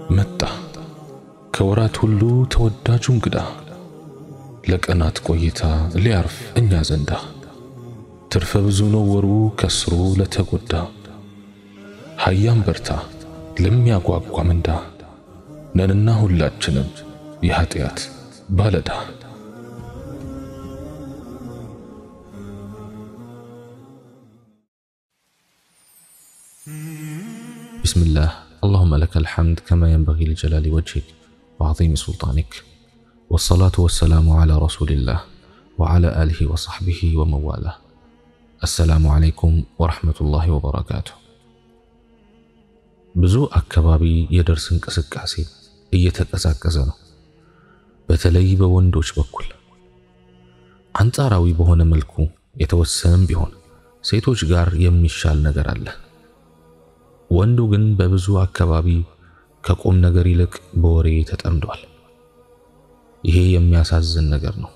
መጣ ከወራት ሁሉ ተወዳጁ እንግዳ ለቀናት ቆይታ ሊያርፍ እኛ ዘንዳ ትርፈ ብዙ ነው ወሩ ከስሩ ለተጎዳ ሀያም በርታ ለሚያጓጓ ምንዳ ነንና ሁላችንም የኃጢአት ባለዳ بسم الله اللهم لك الحمد كما ينبغي لجلال وجهك وعظيم سلطانك والصلاة والسلام على رسول الله وعلى آله وصحبه ومن والاه السلام عليكم ورحمة الله وبركاته ብዙ አካባቢ የደርስ እንቅስቃሴ እየተቀዛቀዘ ነው። በተለይ በወንዶች በኩል አንጻራዊ በሆነ መልኩ የተወሰነም ቢሆን ሴቶች ጋር የሚሻል ነገር አለ። ወንዱ ግን በብዙ አካባቢ ከቁም ነገር ይልቅ በወሬ ተጠምዷል። ይሄ የሚያሳዝን ነገር ነው።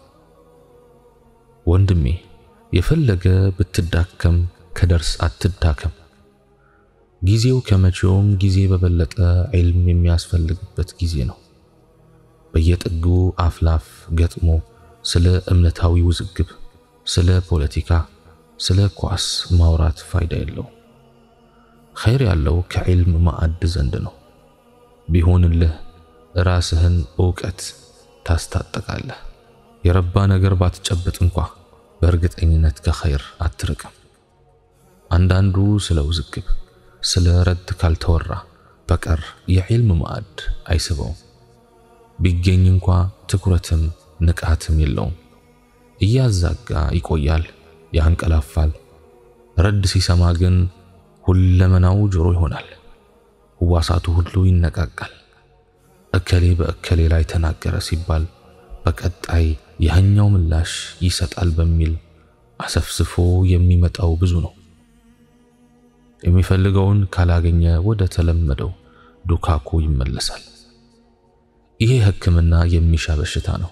ወንድሜ የፈለገ ብትዳከም ከደርስ አትዳከም። ጊዜው ከመቼውም ጊዜ በበለጠ ዒልም የሚያስፈልግበት ጊዜ ነው። በየጥጉ አፍላፍ ገጥሞ ስለ እምነታዊ ውዝግብ፣ ስለ ፖለቲካ፣ ስለ ኳስ ማውራት ፋይዳ የለው። ኸይር ያለው ከዒልም ማዕድ ዘንድ ነው። ቢሆንልህ ራስህን እውቀት ታስታጠቃለህ። የረባ ነገር ባትጨብጥ እንኳ በእርግጠኝነት ከኸይር አትርቅም። አንዳንዱ ስለ ውዝግብ ስለ ረድ ካልተወራ በቀር የዒልም ማዕድ አይስበውም። ቢገኝ እንኳ ትኩረትም ንቃትም የለውም። እያዛጋ ይቆያል፣ ያንቀላፋል። ረድ ሲሰማ ግን ሁለመናው ጆሮ ይሆናል። ህዋሳቱ ሁሉ ይነቃቃል። እከሌ በእከሌ ላይ ተናገረ ሲባል በቀጣይ ያኛው ምላሽ ይሰጣል በሚል አሰፍስፎ የሚመጣው ብዙ ነው። የሚፈልገውን ካላገኘ ወደ ተለመደው ዱካኩ ይመለሳል። ይሄ ሕክምና የሚሻ በሽታ ነው።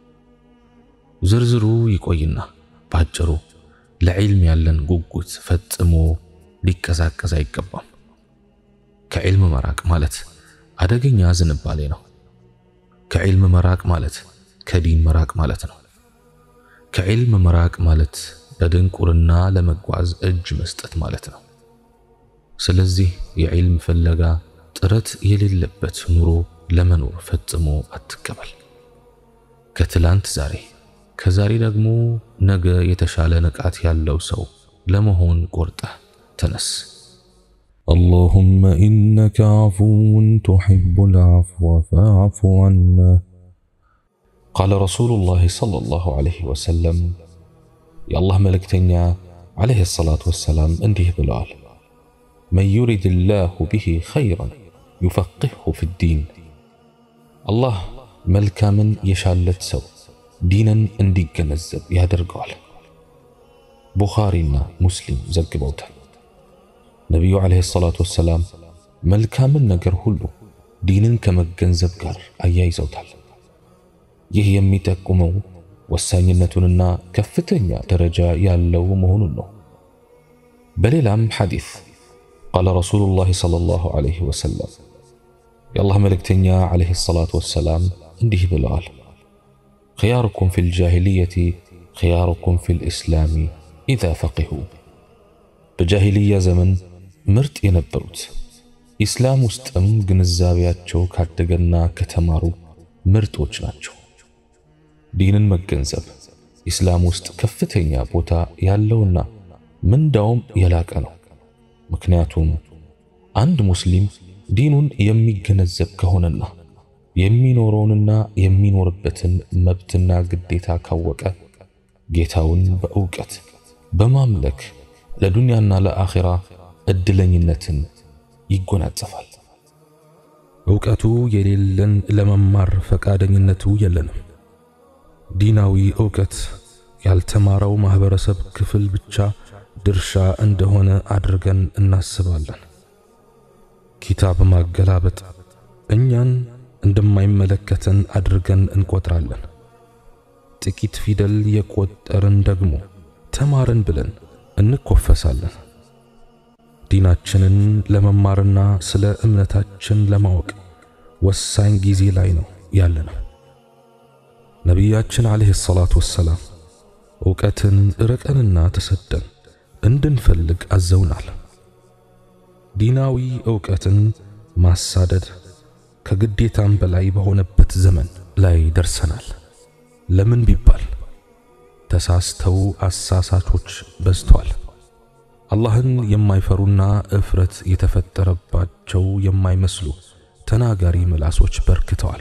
ዝርዝሩ ይቆይና ባጭሩ ለዒልም ያለን ጉጉት ፈጽሞ ሊቀዛቀዝ አይገባም። ከዒልም መራቅ ማለት አደገኛ ዝንባሌ ነው። ከዒልም መራቅ ማለት ከዲን መራቅ ማለት ነው። ከዒልም መራቅ ማለት በድንቁርና ለመጓዝ እጅ መስጠት ማለት ነው። ስለዚህ የዒልም ፍለጋ ጥረት የሌለበት ኑሮ ለመኖር ፈጽሞ አትቀበል። ከትላንት ዛሬ፣ ከዛሬ ደግሞ ነገ የተሻለ ንቃት ያለው ሰው ለመሆን ቆርጠህ ተነስ። اللهم إنك عفو تحب العفو فاعف عنا ቃለ ረሱሉላህ ሰለላሁ ዐለይሂ ወሰለም የአላህ መልእክተኛ ዐለይሂ ሰላቱ ወሰላም እንዲህ ብለዋል መን ዩሪድ ላሁ ቢሂ ኸይረን ዩፈቅህሁ ፊዲን አላህ መልካምን የሻለት ሰው ዲንን እንዲገነዘብ ያደርገዋል። ቡኻሪና ሙስሊም ዘግበውታል። ነቢዩ ዐለይሂ ሰላቱ ወሰላም መልካምን ነገር ሁሉ ዲንን ከመገንዘብ ጋር አያይዘውታል። ይህ የሚጠቁመው ወሳኝነቱንና ከፍተኛ ደረጃ ያለው መሆኑን ነው። በሌላም ሐዲስ ቃለ ረሱሉላህ ሰለላሁ ዐለይሂ ወሰለም የአላህ መልእክተኛ ዐለይሂ ሰላቱ ወሰላም እንዲህ ብለዋል፣ ኽያሩኩም ፊል ጃሂልየቲ ኽያሩኩም ፊል ኢስላሚ ኢዛ ፈቂሁ። በጃሂልያ ዘመን ምርጥ የነበሩት ኢስላም ውስጥም ግንዛቤያቸው ካደገና ከተማሩ ምርጦች ናቸው። ዲንን መገንዘብ ኢስላም ውስጥ ከፍተኛ ቦታ ያለውና ምንዳውም የላቀ ነው። ምክንያቱም አንድ ሙስሊም ዲኑን የሚገነዘብ ከሆነና የሚኖረውንና የሚኖርበትን መብትና ግዴታ ካወቀ ጌታውን በእውቀት በማምለክ ለዱንያና ለአኺራ እድለኝነትን ይጎናጸፋል። እውቀቱ የሌለን ለመማር ፈቃደኝነቱ የለንም። ዲናዊ እውቀት ያልተማረው ማህበረሰብ ክፍል ብቻ ድርሻ እንደሆነ አድርገን እናስባለን። ኪታብ ማገላበጥ እኛን እንደማይመለከተን አድርገን እንቆጥራለን። ጥቂት ፊደል የቆጠርን ደግሞ ተማርን ብለን እንኮፈሳለን። ዲናችንን ለመማርና ስለ እምነታችን ለማወቅ ወሳኝ ጊዜ ላይ ነው ያለ ነው። ነቢያችን ዓለይሂ ሰላቱ ወሰላም ዕውቀትን ርቀንና ተሰደን እንድንፈልግ አዘውናል። ዲናዊ ዕውቀትን ማሳደድ ከግዴታም በላይ በሆነበት ዘመን ላይ ደርሰናል። ለምን ቢባል ተሳስተው አሳሳቾች በዝተዋል። አላህን የማይፈሩና እፍረት የተፈጠረባቸው የማይመስሉ ተናጋሪ ምላሶች በርክተዋል።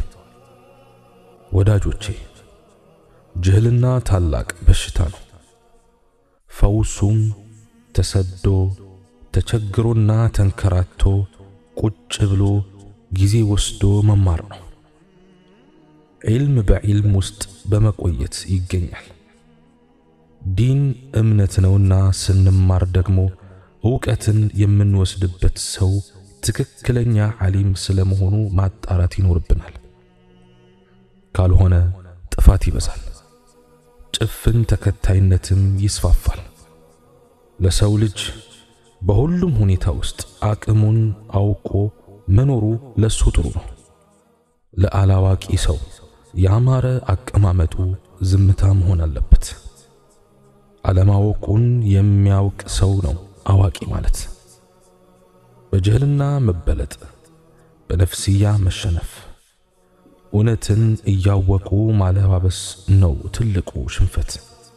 ወዳጆቼ ጅህልና ታላቅ በሽታ ነው። ፈውሱም ተሰዶ ተቸግሮና ተንከራቶ ቁጭ ብሎ ጊዜ ወስዶ መማር ነው። ዒልም በዒልም ውስጥ በመቆየት ይገኛል። ዲን እምነት ነውና ስንማር ደግሞ ዕውቀትን የምንወስድበት ሰው ትክክለኛ ዓሊም ስለመሆኑ ማጣራት ይኖርብናል። ካልሆነ ጥፋት ይበዛል፣ ጭፍን ተከታይነትም ይስፋፋል። ለሰው ልጅ በሁሉም ሁኔታ ውስጥ አቅሙን አውቆ መኖሩ ለሱ ጥሩ ነው። ለአላዋቂ ሰው ያማረ አቀማመጡ ዝምታ መሆን አለበት። አለማወቁን የሚያውቅ ሰው ነው አዋቂ ማለት። በጅህልና መበለጥ፣ በነፍስያ መሸነፍ፣ እውነትን እያወቁ ማለባበስ ነው ትልቁ ሽንፈት።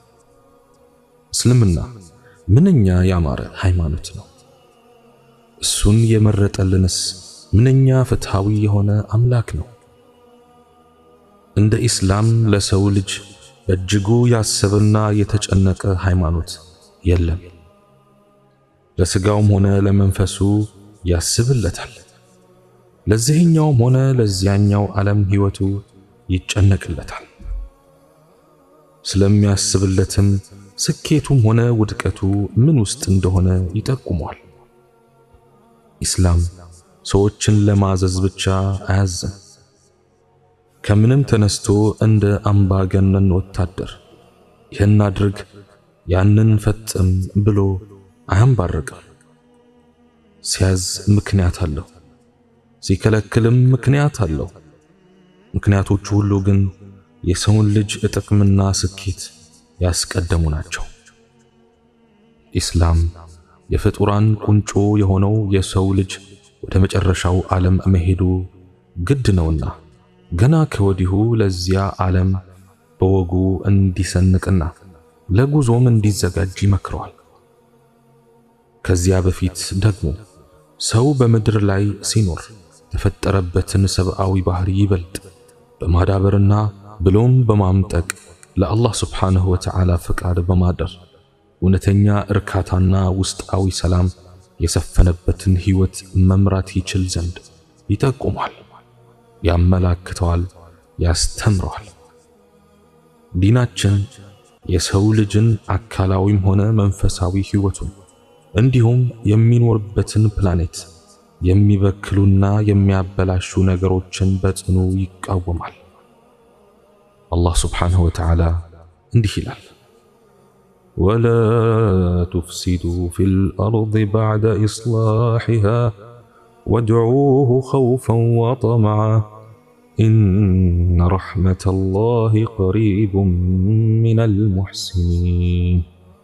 እስልምና ምንኛ ያማረ ሃይማኖት ነው። እሱን የመረጠልንስ ምንኛ ፍትሃዊ የሆነ አምላክ ነው። እንደ ኢስላም ለሰው ልጅ በእጅጉ ያሰበና የተጨነቀ ሃይማኖት የለም። ለስጋውም ሆነ ለመንፈሱ ያስብለታል። ለዚህኛውም ሆነ ለዚያኛው ዓለም ሕይወቱ ይጨነቅለታል። ስለሚያስብለትም ስኬቱም ሆነ ውድቀቱ ምን ውስጥ እንደሆነ ይጠቁመዋል። ኢስላም ሰዎችን ለማዘዝ ብቻ አያዝም። ከምንም ተነስቶ እንደ አምባገነን ወታደር ይህን አድርግ ያንን ፈጽም ብሎ አያንባርቅም። ሲያዝ ምክንያት አለው፣ ሲከለክልም ምክንያት አለው። ምክንያቶቹ ሁሉ ግን የሰውን ልጅ ጥቅምና ስኬት ያስቀደሙ ናቸው። ኢስላም የፍጡራን ቁንጮ የሆነው የሰው ልጅ ወደ መጨረሻው ዓለም መሄዱ ግድ ነውና ገና ከወዲሁ ለዚያ ዓለም በወጉ እንዲሰንቅና ለጉዞም እንዲዘጋጅ ይመክረዋል። ከዚያ በፊት ደግሞ ሰው በምድር ላይ ሲኖር የተፈጠረበትን ሰብአዊ ባህሪ ይበልጥ በማዳበርና ብሎም በማምጠቅ ለአላህ ስብሓንሁ ወተዓላ ፍቃድ በማደር እውነተኛ እርካታና ውስጣዊ ሰላም የሰፈነበትን ሕይወት መምራት ይችል ዘንድ ይጠቁሟል፣ ያመላክተዋል፣ ያስተምረዋል። ዲናችን የሰው ልጅን አካላዊም ሆነ መንፈሳዊ ሕይወቱን እንዲሁም የሚኖርበትን ፕላኔት የሚበክሉና የሚያበላሹ ነገሮችን በጽኑ ይቃወማል። አላህ ስብሓንሁ ወተዓላ እንዲህ ይላል ولا تفسدوا في الأرض بعد إصلاحها وادعوه خوفا وطمعا إن رحمة الله قريب من المحسنين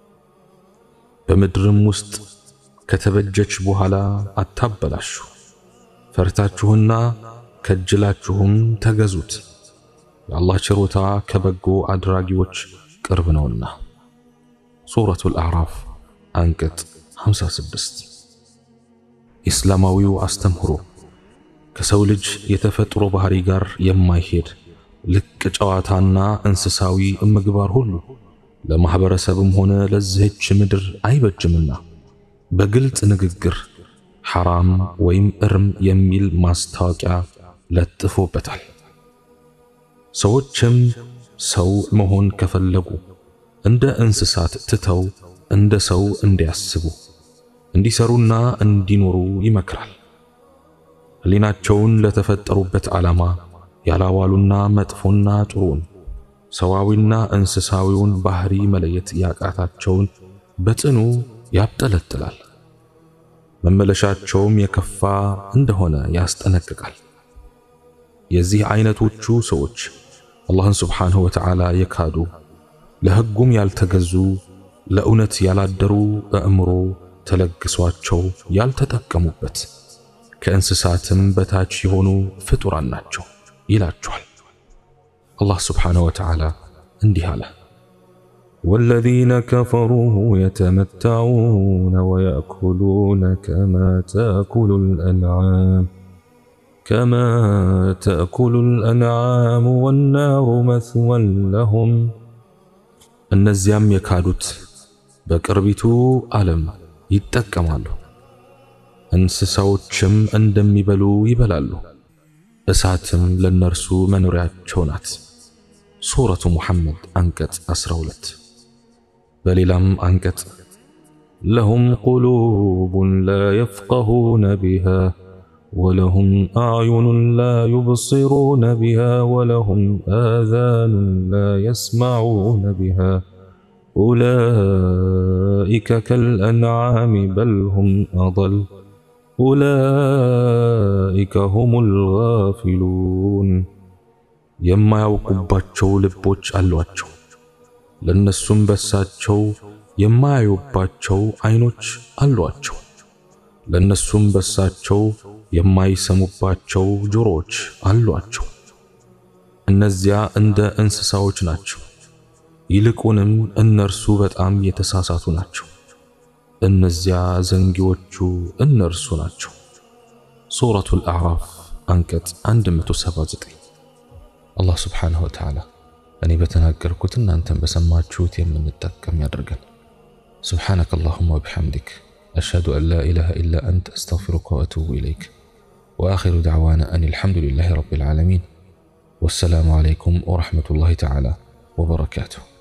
በምድርም ውስጥ ከተበጀች በኋላ አታበላሹ፣ ፈርታችሁና ከጅላችሁም ተገዙት። የአላህ ችሮታ ከበጎ አድራጊዎች ቅርብ ነውና። ሱረቱል አዕራፍ አንቀጽ 56። ኢስላማዊው አስተምህሮ ከሰው ልጅ የተፈጥሮ ባህሪ ጋር የማይሄድ ልቅ ጨዋታና እንስሳዊ ምግባር ሁሉ ለማህበረሰብም ሆነ ለዚህች ምድር አይበጅምና በግልጽ ንግግር ሐራም ወይም እርም የሚል ማስታወቂያ ለጥፎበታል። ሰዎችም ሰው መሆን ከፈለጉ እንደ እንስሳት ትተው እንደ ሰው እንዲያስቡ እንዲሰሩና እንዲኖሩ ይመክራል። ሕሊናቸውን ለተፈጠሩበት ዓላማ ያላዋሉና መጥፎና ጥሩን ሰዋዊና እንስሳዊውን ባህሪ መለየት ያቃታቸውን በጽኑ ያብጠለጥላል። መመለሻቸውም የከፋ እንደሆነ ያስጠነቅቃል። የዚህ አይነቶቹ ሰዎች አላህን ስብሓንሁ ወተዓላ የካዱ ለሕጉም ያልተገዙ ለእውነት ያላደሩ አእምሮ ተለግሷቸው ያልተጠቀሙበት ከእንስሳትም በታች የሆኑ ፍጡራን ናቸው ይላቸዋል። አላህ ስብሓንሁ ወተዓላ እንዲህ አለ። والذين كفروا يتمتعون ويأكلون كما تأكل الأنعام كما تأكل الأنعام والنار مثوى لهم እነዚያም የካዱት በቅርቢቱ ዓለም ይጠቀማሉ፣ እንስሳዎችም እንደሚበሉ ይበላሉ፣ እሳትም ለነርሱ መኖሪያቸው ናት። ሱረቱ ሙሐመድ አንቀጽ 12 በሌላም አንቀጽ لهم قلوب لا يفقهون بها ولهم أعين لا يبصرون بها ولهم آذان لا يسمعون بها أولئك كالأنعام بل هم أضل أولئك هم الغافلون የማያውቁባቸው ልቦች አሏቸው፣ ለነሱም በሳቸው የማያዩባቸው አይኖች አሏቸው፣ ለነሱም በሳቸው የማይሰሙባቸው ጆሮዎች አሏቸው። እነዚያ እንደ እንስሳዎች ናቸው፣ ይልቁንም እነርሱ በጣም የተሳሳቱ ናቸው። እነዚያ ዘንጊዎቹ እነርሱ ናቸው። ሱረቱል አዕራፍ አንቀጽ 179 አላህ ስብሓንሁ ወተዓላ እኔ በተናገርኩት እናንተን በሰማችሁት የምንጠቀም ያደርገን። سبحانك اللهم وبحمدك أشهد أن لا إله إلا أنت أستغفرك وأتوب إليك وآخر دعوانا أن الحمد لله رب العالمين والسلام عليكم ورحمة الله تعالى وبركاته